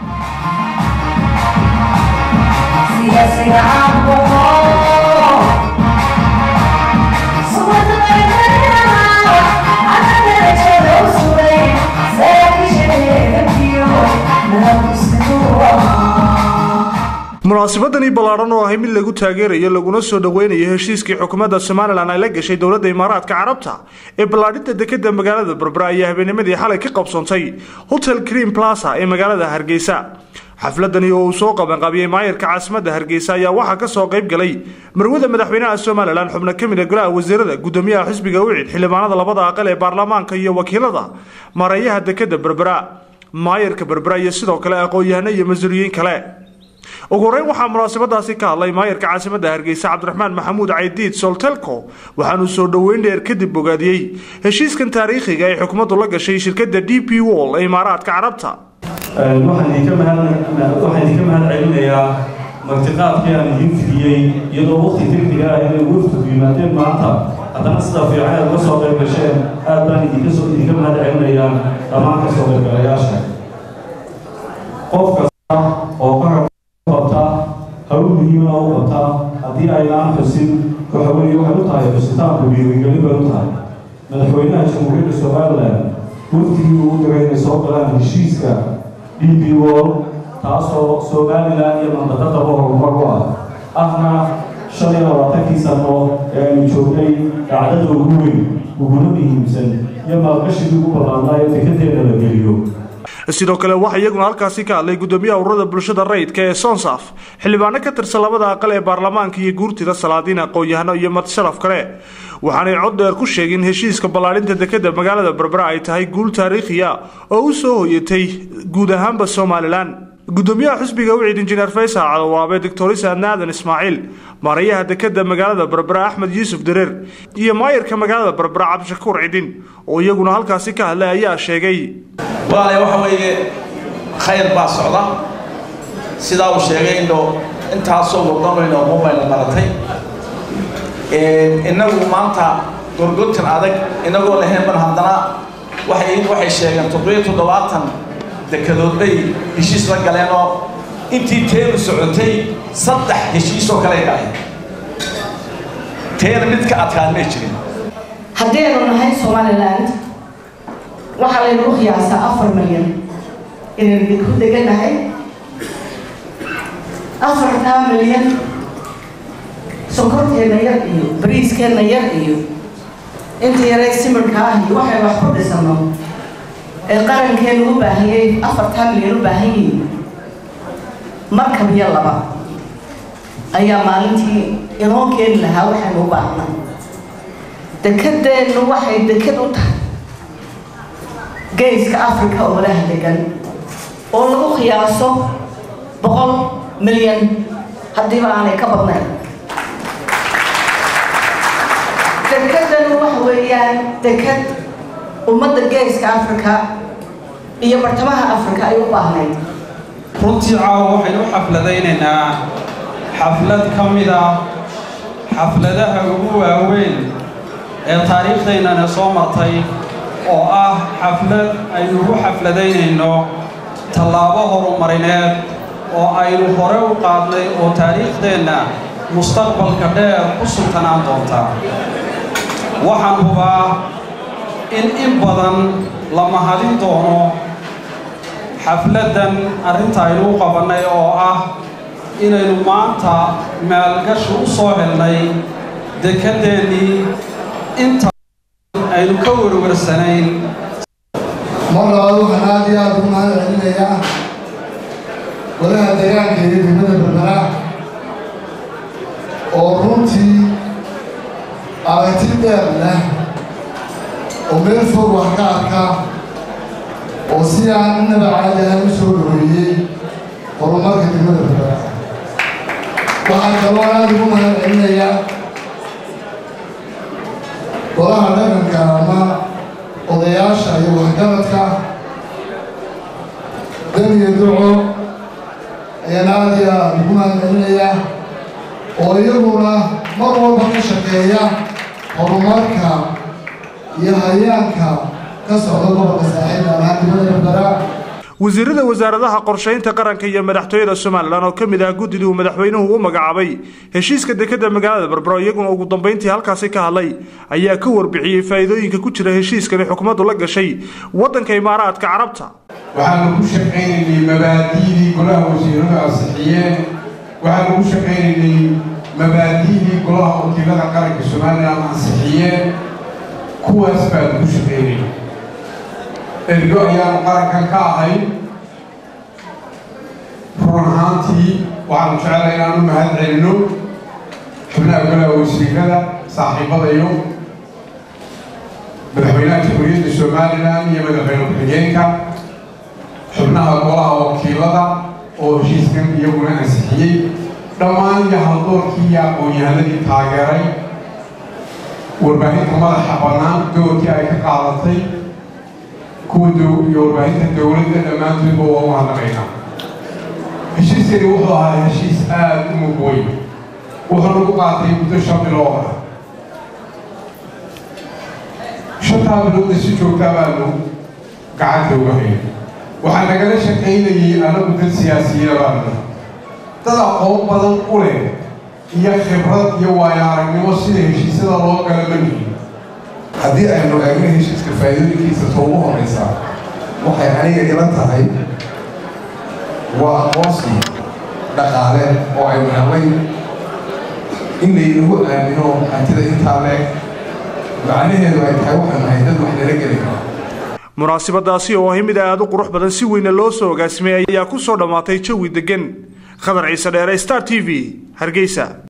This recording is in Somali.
munaasabadani ballaadhan oo ahay mid lagu taageerayo laguna soo dhoweynayo heshiiskii xukuumadda somalilan ay la gashay dowladda imaaraadka carabta ee ballaadhinta dekeda magaalada berbera ayaa habeennimadii xalay ka qabsoontay hotel cream plaza ee magaalada hargeysa xafladani oo uu soo qabanqaabiyey maayarka caasimadda hargeysa ayaa waxaa ka soo qayb galay marwada madaxweynaha somalilan xubno ka mida golaha wasiirada gudoomiyaha xisbiga wicid xildhibaanada labada aqal ee baarlamaanka iyo wakiilada mareeyaha dekeda berbera maayarka berbera iyo sidoo kale aqoon-yahano iyo mas-uuliyiin kale ugu horeyn waxaa munaasabadaasi ka hadlay maayarka caasimadda hargeysa cabdiraxmaan maxamuud caydiid soltelco waxaanuu soo dhoweyn dheer kadib bogaadiyey heshiiskan taariikhiga ay xukuumaddu la gashay shirkadda d p wall ee imaaraadka carabta waxaan idinka mahad celinayaa martiqaadkii aan idiin fidiyey iyadoo waqti degdega ah inay waftigu yimaadeen maanta haddana sida fiican aad uga soo qayb gasheen aad baan idinka mahad celinayaa dhammaan ka soo qaybgalayaasha qof kasta oo ka qabta hawl muhiima u qabta haddii aynaan xusin waxaweye waxay u tahay xusitaanku dhiirigelin bay u tahay madaxweynaha jamhuuriyadda somalilan waftigii ugu diray inay soo galaan heshiiska d b wall taasoo somalilan iyo mandaqadaba horumar u ah ahna shan iyo labaatankii sano ee aynu joognay dhacdada ugu weyn uguna muhiimsan iyo maalgashigii ugu ballaadnaa ee dekedeena la geliyo sidoo kale waxaa iyaguna halkaasi ka hadlay gudoomiyaha ururada bulshada rayidka ee sonsaf xildhibaano ka tirsan labada aqal ee baarlamaanka iyo guurtida salaadiin aqoon-yahano iyo madsharaf kale waxaanay cod dheer ku sheegeen heshiiska ballaadhinta dekeda magaalada berbera ay tahay guul taariikhiya oo u soo hoyatay guud ahaanba somalilan gudoomiyaha xisbiga wicid injineer faysal cadawaabe doctorisa naadan ismaaciil maarayaha dekeda magaalada berbera axmed yuusuf dareer iyo maayarka magaalada berbera cabdishakuur cidin oo iyaguna halkaasi ka hadlay ayaa sheegay walaale waxa weeye khayr baa socda sidaa uu sheegay indho intaasoo waddanayno mobayla maratay innagu maanta gorgortan adag inagoo lahayn ban haddana waxay waxay sheegeen toddobiyo toddobaatan dekadood bay heshiis la galeen oo intii teenu socotay saddex heshiisoo kale dhahay teena mid ka adkaan may jirin haddaynu nahay somaliland waxaa laynagu qiyaasaa afar milyan inaynu ku deganahay afartaa milyan sonkorteenna yar iyo bariiskeenna yar iyo inta yaree simirka ah iyo waxay wax ku dhisano ee qarankeenu u baahiyey afartaa milyan u baahan yihiin markab iyo laba ayaa maalintii inoo keeni lahaa waxaynu u baahnay dekedeennu waxay deked u tahay geeska africa oo walaha degan oo lagu qiyaaso boqol milyan haddiiba aanay ka badnayn dekedanu waxa weeyaan deked ummadda geeska africa iyo bartamaha africa ay u baahnayd runtii caawa waxaynu u xafladaynaynaa xaflad ka mid ah xafladaha ugu waaweyn ee taariikhdaynana soo martay oo ah xaflad aynu ugu xafladaynayno tallaabo horumarineed oo aynu hore u qaadnay oo taariikhdeenna mustaqbalka dheer ku sultanaan doonta waxaan hubaa in in badan la mahadin doono xafladdan arrinta aynu u qabannay oo ah inaynu maanta maalgashi u soo helnay dekedeennii inta aynu ka warwarsanayn mar labaad waxaan aad iyo aad ugu mahad celinayaa walaha deegaanka iyo degmada berbera oo runtii aragti dheer leh oo meel fog wax ka arka oo si aan innaba caadi ahaan u soo dhaweeyey horumarka degmada berbera waxaan kaloo aad ugu mahad celinayaa golaha dhaqanka ama odayaasha iyo waxgaradka dan iyo duco ayaan aad iyo aad ugu mahad celinayaa oo iyaguna mar walba ka shaqeeya horumarka iyo hayaanka ka socda gobolka saaxiib ahaan dibada berbera wasiirada wasaaradaha qorshaynta qaranka iyo madaxtooyada somalilan oo ka mid ah guddidii uu madaxweynuhu u magacaabay heshiiska dekeda magaalada berbero iyaguna ugu dambeyntii halkaasi ka hadlay ayaa ka warbixiyey faa'iidooyinka ku jira heshiiskani xukuumaddu la gashay waddanka imaaraadka carabta waxaanu ku shaqaynaynay mabaadi'dii golaha wasiiradu ansixiyeen waxaanu ku shaqaynaynay mabaadi'dii golaha wakiilada qaranka somalilan ansixiyeen kuwaas baanu ku shaqaynayay ergo ayaanu qarankan ka ahay run ahaantii waxaanu jecelahay inaan u mahad celino xubnaha golaha wasiirada saaxiibadayo madaxweynaha jamhuuriyadda somalilan iyo madaxweyne ku-xigeenka xubnaha golaha wakiilada oo heshiiskan iyaguna ansixiyey dhammaan iyo haldoorkii iyo aqoon-yahanadii taageeray warbaahinta madaxa bannaan doorkii ay ka qaadatay kuwa iyo warbaahinta dowladda dhammaantoodba waa u mahadnaqaynaa heshiiskani wuxuu ahaa heshiis aada u mug weyn wuxuu nagu qaatay muddo shan bilood ah shantaa bilooda si joogtaa baanu gacanta uga hayay waxaa nagala shaqaynayay anagu dad siyaasiyiina baanu dad aqoon badan u leh iyo khibrad iyo waayo aragnimo sida heshiisyada loo gala manihin haddii aynu eegno heshiiska faa'iidooyinkiisa ta ugu horeysaa waxay aniga ila tahay waa aqoonsi dhaqaale oo aynu helnay in laynagu aamino hantida intaa leeg macnaheedu ay tahay waxaanu nahay dad wax nala geli kara munaasabadaasi oo ahay mid aada u qurux badan si weyna loo soo agaasimay ayaa ku soo dhammaatay jawi deggan khadar ciise dheere star t v hargeysa